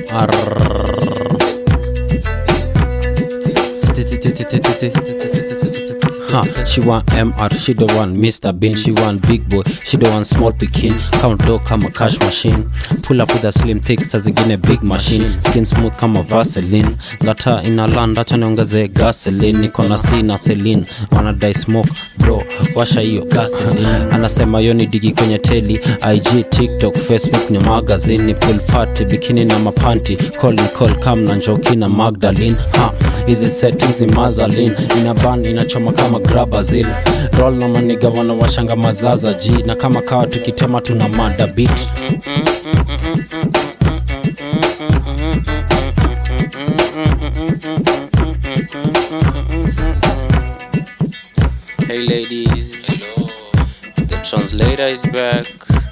MR Huh, she want MR, she the one Mr. Bean, she want big boy, she the one small pikin Count dough kama cash machine Pull up with a slim thick, saa zingine big machine Skin smooth kama Vaseline Ngata ina land, acha niongeze gasoline Niko na C na Celine, wanadai smoke bro Washa hiyo gasoline Anasema yo ni digi kwenye teli IG, TikTok, Facebook ni magazine Ni pool party, bikini na mapanti Call ni call, kam na njoki na Magdalene ha, hizi settings ni mazalin ina band inachoma kama grabazil roll na maniga wanawashanga mazaza ji na kama kawa tukitema tuna mada beat Hey ladies, the translator is back.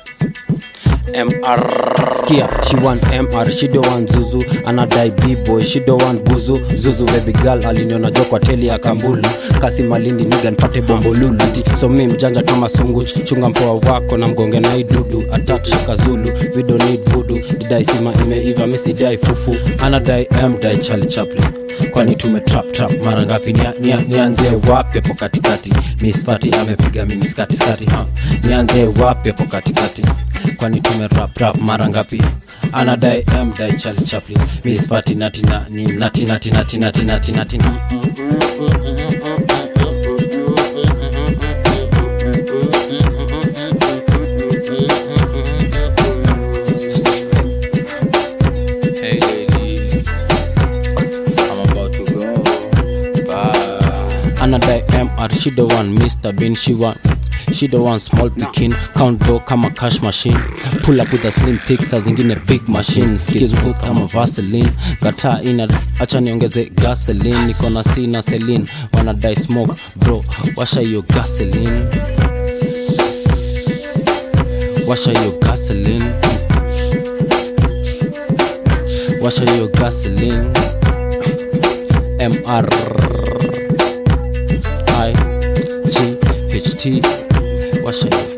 MR Skia, she want MR, she don't want Zuzu Anadai B-boy, she don't want Buzu Zuzu baby girl, aliniona jo kwa teli ya Kambulu Kasi malindi niga nipate bombo lulu Ati, so mi mjanja kama sungu Chunga mpoa wako na mgonge na idudu Attack shaka zulu, we don't need voodoo Didai sima imeiva, misi dai fufu Anadai M, dai Charlie Chaplin kwani tume trap trap mara ngapi nia, nia, nianze wapi hapo katikati Miss Fati amepiga mini skati skati ha nianze wapi hapo katikati kwani tume rap rap mara ngapi anadai m dai Charlie Chaplin Miss Fati nati na ni nati nati nati nati nati nati Hey ladies, I'm about to go. Bye. Anadai MR, she the one, Mr. Bean, she want. She the one small picking count dough kama cash machine pull up with a slim pick saa zingine big machine skills full kama Vaseline gata ina acha niongeze gasoline niko na C na Celine wanadai smoke bro washa hiyo gasoline washa hiyo gasoline washa hiyo gasoline mr i g h t washa hiyo